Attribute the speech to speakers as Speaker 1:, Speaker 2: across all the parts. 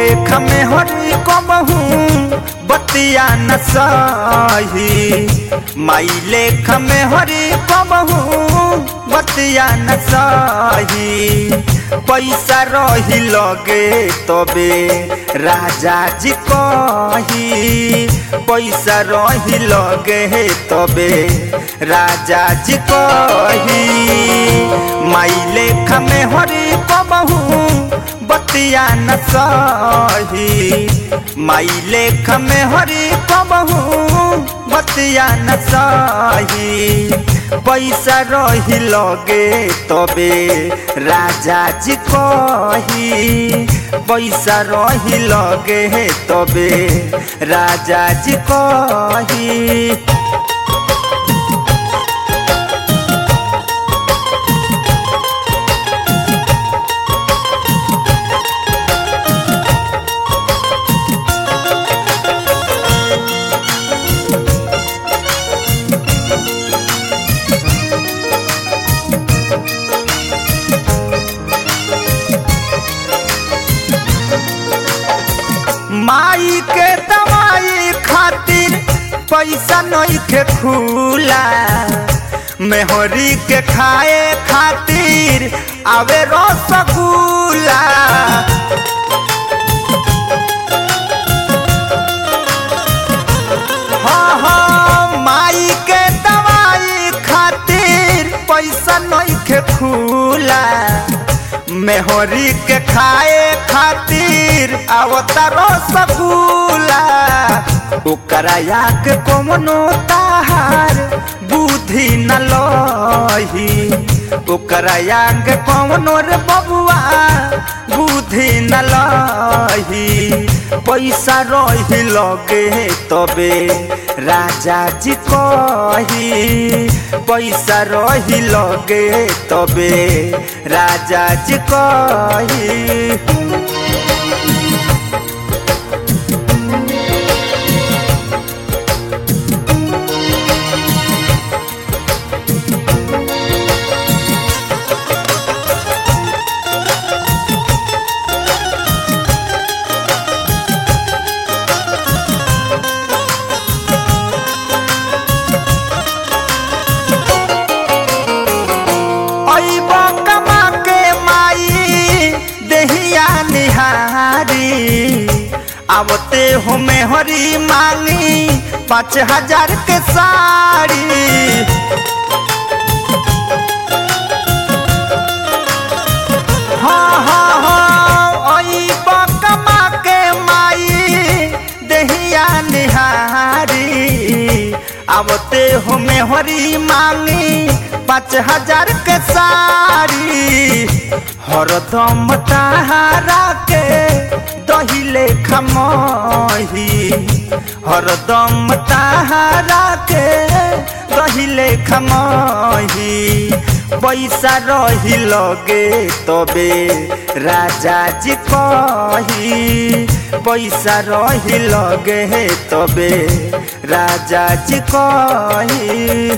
Speaker 1: लेख में हरी कबहू बतिया न सही माई लेख में हरी कबहू बतिया न सही पैसा रही लगे तबे राजा जी कही पैसा रही लगे तबे राजा जी कही माई लेख में हरी कबहू बतिया न सही माई लेख में हरी कबहू बतिया न सही पैसा रही लगे तबे राजा जी कही पैसा रही लगे तबे राजा जी कही माई के दवाई खातिर पैसा नहीं के खुला मेहरी के खाए खातिर आवे रसगुल्ला हाँ हाँ माई के दवाई खातिर पैसा नहीं के खुला मेहरी के खाए खातिर आवता रसगुल्ला ओकरा के कौनो ताहार बुद्धि न लही ओकरा के कौनो रे बबुआ बुद्धि न लही पैसा रही लगे तबे राजा जी कही पैसा रही लगे तबे राजा जी कही अइब कमा के माई देहिया निहारी आवते हो में हरी मांगी पाँच हजार के साड़ी हाँ हाँ हाँ अइब कमा के माई देहिया निहारी आवते हो में हरी मांगी पाँच हजार के साड़ी हरदम ताहारा के दहिले खमही हरदम ताहारा के दहिले खमही पैसा रही लगे तबे राजा जी कही पैसा रही लगे तबे राजा जी कही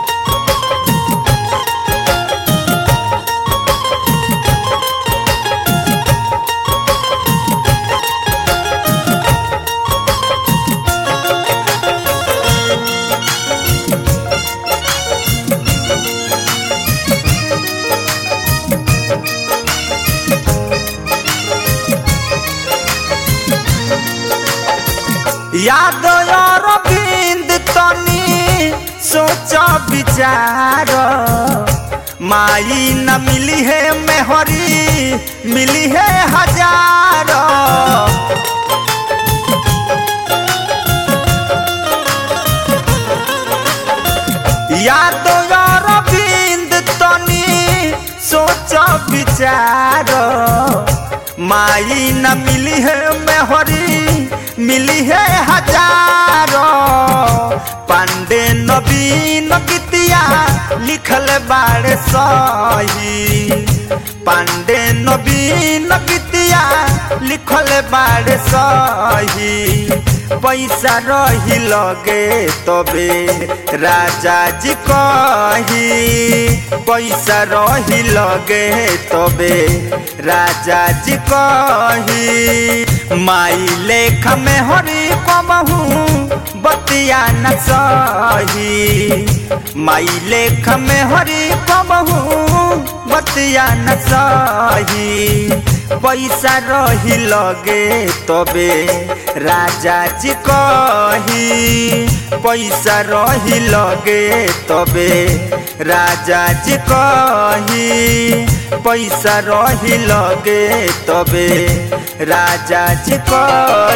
Speaker 1: याद अरविंद तनी सोच विचार माई न मिली है मेहरी मिली है हजार याद अरविंद तनी सोच विचार माई न मिली है मेहरी मिली है हजारों पांडे नवीन गीतिया लिखल बाड़े सही पांडे नवीन गीतिया लिखल बाड़े सही पैसा रही लगे तबे राजा जी कही पैसा रही लगे तबे राजा जी कही माई लेख में हरी कबहू बतिया न सही माई लेख में हरी कबहू बतिया न सही पैसा रही लगे तबे राजा जी कही पैसा रही लगे तबे राजा जी कही पैसा रही लगे तबे राजा जी कही